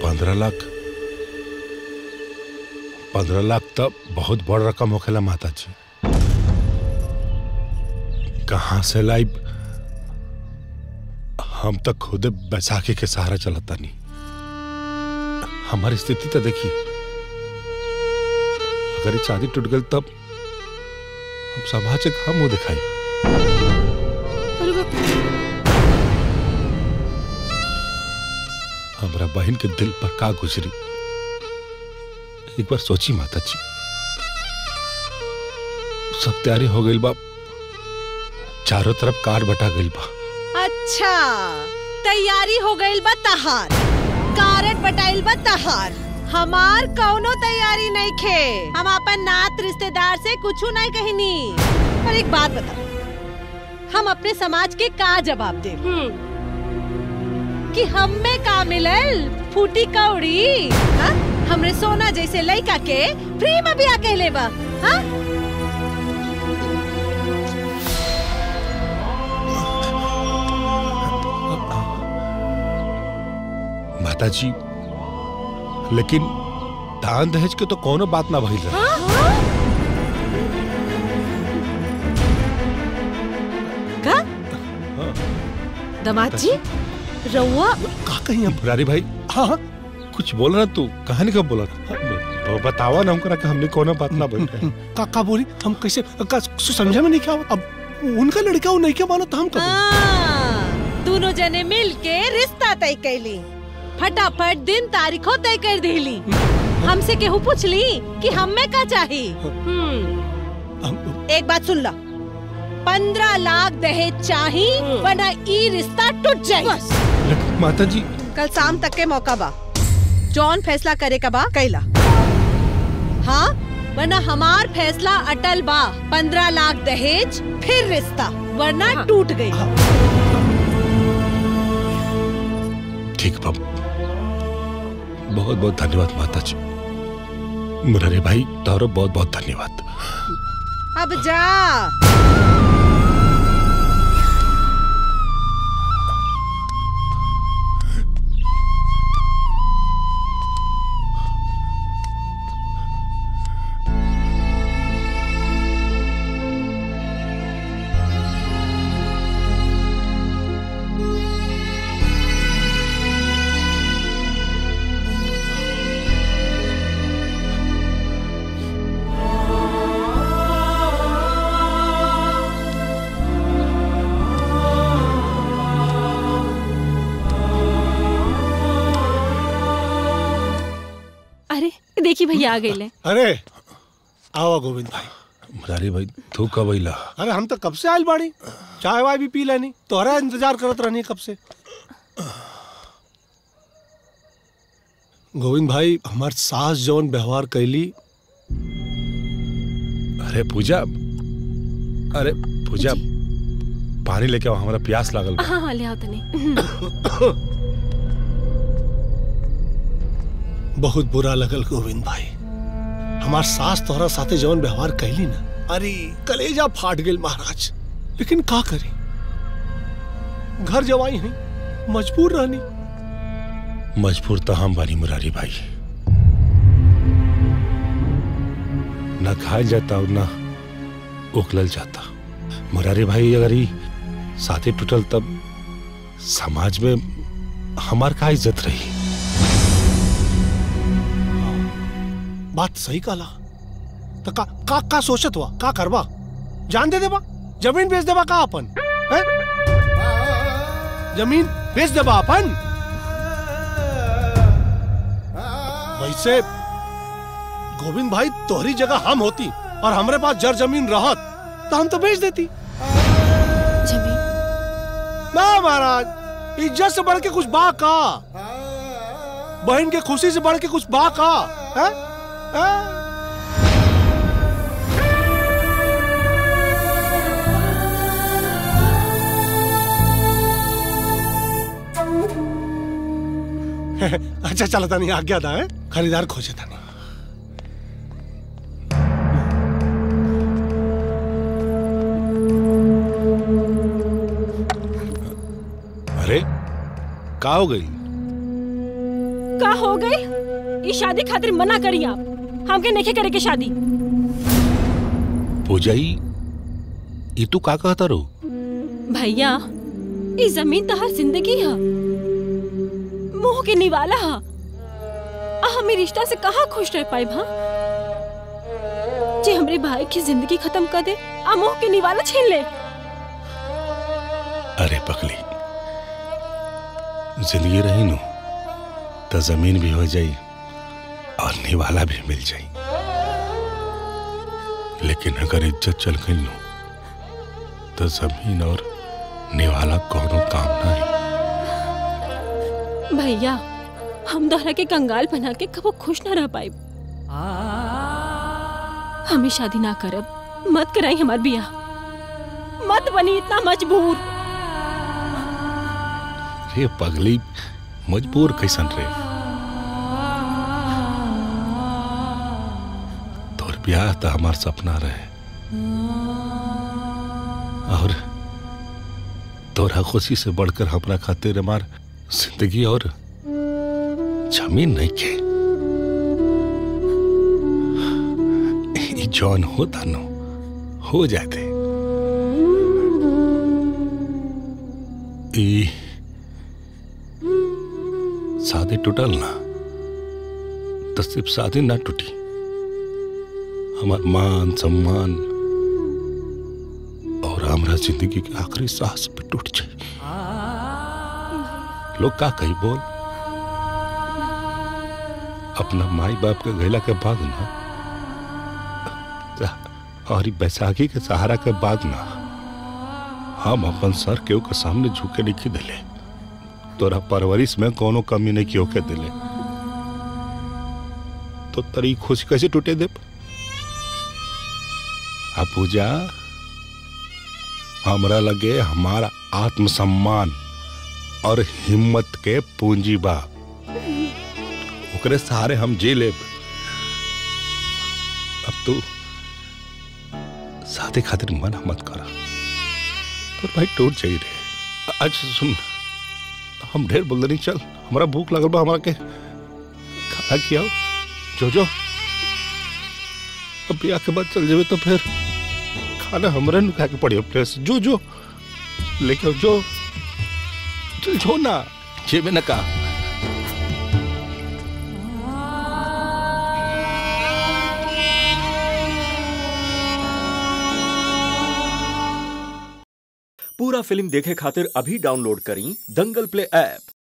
पंद्रह लाख पंद्रह लाख तो बहुत बड़ रकम होखेला माता जी कहाँ से लाइब हम तो खुद बैसाखी के सहारा चलता नहीं हमारी स्थिति तो देखिए अगर ये शादी टूट गई तब हम समाज के हम मुंह दिखाई अरे बाप रे। हमारा बहन के दिल पर का गुजरी एक बार सोची माता जी सब तैयारी हो गई बा चारों तरफ कार बटा गई बा अच्छा तैयारी हो गईल बा तहार कारट बटाइल बा तहार हमार कौनो तैयारी नहीं खे हम अपन नात रिश्तेदार से कुछू नहीं कहनी पर एक बात बता हम अपने समाज के का जवाब दे कि हम में का मिलल फूटी कौड़ी हाँ? हमरे सोना जैसे लड़का के फ्री में भी आके लेबा हाँ? माता जी लेकिन दान दहेज के तो कोनो बात ना भइल रहे का दमाद जी रउआ का कहीं हम मुरारी भाई हाँ हाँ कुछ बोल रहा तू कहानी कब बोला था ब- बतावा ना हमको कि हमने कोनो बात ना बोल रहे का का बोली हम कैसे का समझा में नहीं क्या अब उनका लड़का वो नहीं क्या मानो तो हम कब हाँ, दोनों जने मिल के रिश्ता तय कैली फटाफट दिन तारीखो तय कर देली हमसे केहू पूछली कि हमें का चाही हम्म एक बात सुन ला पंद्रह लाख दहेज चाही वरना ई रिश्ता टूट जाए लेकिन माता जी कल शाम तक के मौका बा जौन फैसला करे का बा कैला हाँ वरना हमार फैसला अटल बा पंद्रह लाख दहेज फिर रिश्ता वरना टूट गई ठीक बाबू बहुत बहुत धन्यवाद माता जी मुरारी भाई तारो बहुत बहुत धन्यवाद अब जा अरे देखिए भैया आ गए अरे आओ गोविंद भाई मुरारी भाई तू कब अइला अरे हम तो कब से आयल बाड़ी चाय वाय भी पी लेनी तोहरा इंतजार करत रहनी कब से गोविंद भाई हमार सास जौन व्यवहार कैली अरे पूजा अरे पूजा पानी लेके आओ हमारा प्यास लागल बा। हाँ हाँ ले आओ तनी बहुत बुरा लगल गोविंद भाई हमार सास तोहरा साथे जौन व्यवहार कैली ना अरे कलेजा फाट गेल महाराज लेकिन का करी घर जवाई है मजबूर रहनी मजबूर तो हम बानी मुरारी भाई ना खायल जाता और ना उकलल जाता मुरारी भाई अगर ही साथी टूटल तब समाज में हमार का इज्जत रही बात सही कहला तो का का का सोचत हुआ का करवा जान दे देबा जमीन बेच देबा का अपन हैं? जमीन बेच देबा अपन वैसे गोविंद भाई तोहरी जगह हम होती और हमरे पास जर जमीन रहत तो हम तो बेच देती जमीन ना महाराज इज्जत से बढ़ के कुछ बा का बहन के खुशी से बढ़ के कुछ बा का हैं? हैं? अच्छा चलो तानी आज्ञा था है खरीदार खोजे तानी अरे का हो गई का हो गई ई शादी खातिर मना करी आप हमके नहीं करे के शादी पूजाई ये तू का कहता रो भैया ई जमीन तहार जिंदगी है मोह के निवाला है आ हमें रिश्ता से कहाँ खुश रह पाए भा जे हमरे भाई की जिंदगी खत्म कर दे आ मोह के निवाला छीन ले अरे पगली जिंदगी रही नु तो जमीन भी हो जाई और निवाला भी मिल जाई लेकिन अगर इज्जत चल गई नु तो जमीन और निवाला कोनो काम नहीं भैया हम दोहरा के कंगाल बना के कबो खुश ना रह पाए हमें शादी ना करब मत कराई हमार बिया मत बनी इतना मजबूर रे पगली मजबूर कैसन रे तोर ब्याह तो हमार सपना रहे और तोरा खुशी से बढ़कर हमरा खातिर हमार जिंदगी और जमीन नहीं के ई जौन होता नो हो जाते ई शादी टूटल ना तो सिर्फ शादी ना टूटी हमार मान सम्मान और हमरा जिंदगी के आखिरी सांस भी टूट जाए लोग का कही बोल अपना माई बाप के गैला के बाद ना और ई बैसाखी के सहारा के बाद ना हम अपन सर केहू के सामने झुके नहीं दिले तोरा परवरिश में कोनो कमी नहीं क्यों के दिले तो तरी खुशी कैसे टूटे दे आ पूजा हमरा लगे हमारा आत्मसम्मान और हिम्मत के पूंजी बा ओकरे सहारे हम जी लेब अब तू शादी खातिर मना मत करा तो भाई टूट जाई रे अच्छा सुन हम ढेर बोल नहीं चल हमारा भूख लगल बा हमारा के खाना खियाओ जो जो अब ब्याह के बाद चल जेबे तो फिर खाना हमरे नु खा के पड़ी अपने से जो जो लेके आओ, जो चल जो ना जेबे ना का पूरा फिल्म देखे खातिर अभी डाउनलोड करी दंगल प्ले ऐप